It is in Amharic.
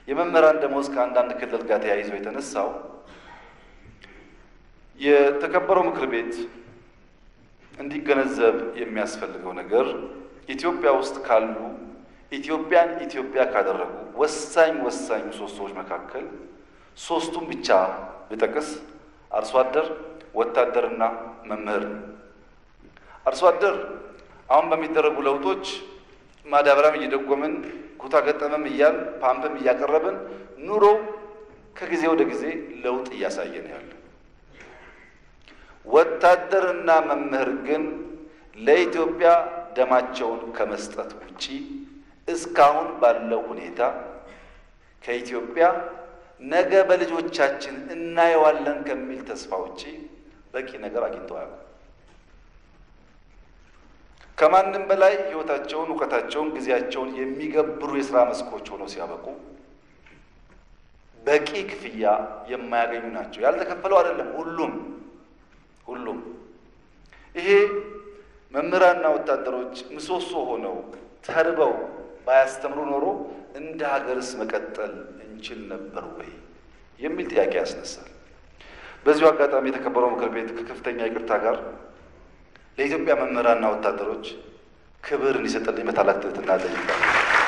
የመምህራን ደሞዝ ከአንዳንድ ክልል ጋር ተያይዞ የተነሳው የተከበረው ምክር ቤት እንዲገነዘብ የሚያስፈልገው ነገር ኢትዮጵያ ውስጥ ካሉ ኢትዮጵያን ኢትዮጵያ ካደረጉ ወሳኝ ወሳኝ ምሰሶዎች መካከል ሶስቱን ብቻ ብጠቅስ አርሶ አደር፣ ወታደርና መምህር ነው። አርሶ አደር አሁን በሚደረጉ ለውጦች ማዳበሪያም እየደጎምን ኩታ ገጠመም እያል ፓምፕም እያቀረብን ኑሮ ከጊዜ ወደ ጊዜ ለውጥ እያሳየ ነው ያለ። ወታደርና መምህር ግን ለኢትዮጵያ ደማቸውን ከመስጠት ውጪ እስካሁን ባለው ሁኔታ ከኢትዮጵያ ነገ በልጆቻችን እናየዋለን ከሚል ተስፋ ውጪ በቂ ነገር አግኝተው አያውቁም። ከማንም በላይ ሕይወታቸውን፣ እውቀታቸውን፣ ጊዜያቸውን የሚገብሩ የስራ መስኮች ሆነው ሲያበቁ በቂ ክፍያ የማያገኙ ናቸው። ያልተከፈለው አይደለም ሁሉም ሁሉም ይሄ መምህራንና ወታደሮች ምሰሶ ሆነው ተርበው ባያስተምሩ ኖሮ እንደ ሀገርስ መቀጠል እንችል ነበር ወይ የሚል ጥያቄ ያስነሳል። በዚሁ አጋጣሚ የተከበረው ምክር ቤት ከከፍተኛ ይቅርታ ጋር ለኢትዮጵያ መምህራንና ወታደሮች ክብር እንዲሰጥልኝ በታላቅ ትሕትና እጠይቃለሁ።